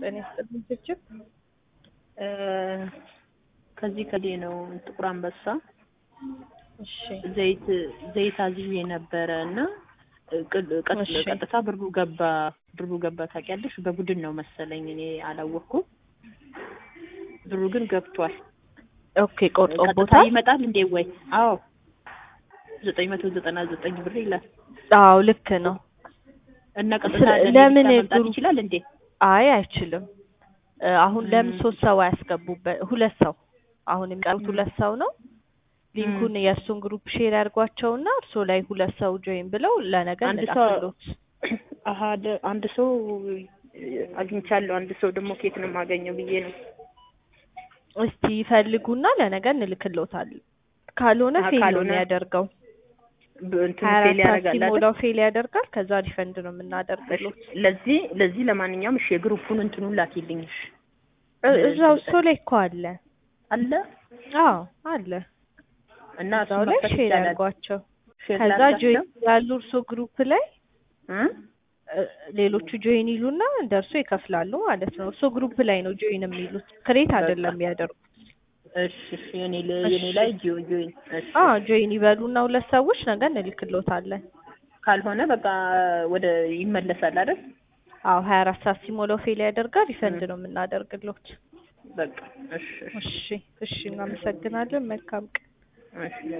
ጤና ይስጥልኝ ችብችብ ከዚህ ከዚህ ነው ጥቁር አንበሳ እሺ ዘይት ዘይት አዝዤ ነበረ እና ቅ- ቀጥ- እሺ። ቀጥታ ብሩ ገባ ብሩ ገባ ታውቂያለሽ በቡድን ነው መሰለኝ እኔ አላወቅኩም ብሩ ግን ገብቷል ኦኬ ቆርጦ ቀጥታ ቦታ ይመጣል እንዴ ወይ አዎ ዘጠኝ መቶ ዘጠና ዘጠኝ ብር ይላል አዎ ልክ ነው እና ቀጥታ ስለ- ለኔ ለምን ብቻ መምጣት ብሩ- ይችላል እንዴ አይ አይችልም እ አሁን ለምን ም። ሶስት ሰው አያስገቡበት ሁለት ሰው አሁን የሚቀሩት ሁለት ሰው ነው ሊንኩን የእሱን ግሩፕ ሼር ያድርጓቸውና እርሶ ላይ ሁለት ሰው ጆይን ብለው ለነገ አንድ ሰው እንላክሎት አሀ ደ- አንድ ሰው አግኝቻለሁ አንድ ሰው ደግሞ ኬት ነው የማገኘው ብዬ ነው እስቲ ይፈልጉና ለነገ እንልክሎታለን ካልሆነ አሀ፣ ፌል ነው ካልሆነ የሚያደርገው ብ- እንትን ሀያ ፌል አራት ሰዓት ያደርጋል አይደል? ሲሞላው ፌል ያደርጋል ከዛ ሪፈንድ ነው እሺ፣ የምናደርግሎት ለዚህ ለዚህ ለማንኛውም እሺ የግሩፑን እንትኑን ላኪልኝ እሺ እ- እዛው እሱ ላይ እኮ አለ አለ አዎ አለ እና እዛው እሱን ላይ መክፈት ሼር ይቻላል ያድርጓቸው ሼር ከዛ ላድርጋቸው? ጆይን ያሉ እርሶ ግሩፕ ላይ እ? እ፣ ሌሎቹ ጆይን ይሉና እንደ እርሶ ይከፍላሉ ማለት ነው። እርሶ ግሩፕ ላይ ነው ጆይን የሚሉት ክሬት አይደለም የሚያደርጉት። እሺ እሺ የኔ ለ- የኔ ላይ ጆ ጆይን እሺ አዎ ጆይን ይበሉና ሁለት ሰዎች ነገ እንልክሎታለን። ካልሆነ በቃ ወደ ይመለሳል አይደል አዎ ሀያ አራት ሰዓት ሲሞላው ፌል ያደርጋል። ሪፈንድ ነው የምናደርግሎት። በቃ እሺ እሺ እሺ እሺ፣ እናመሰግናለን። መልካም ቀን። እሺ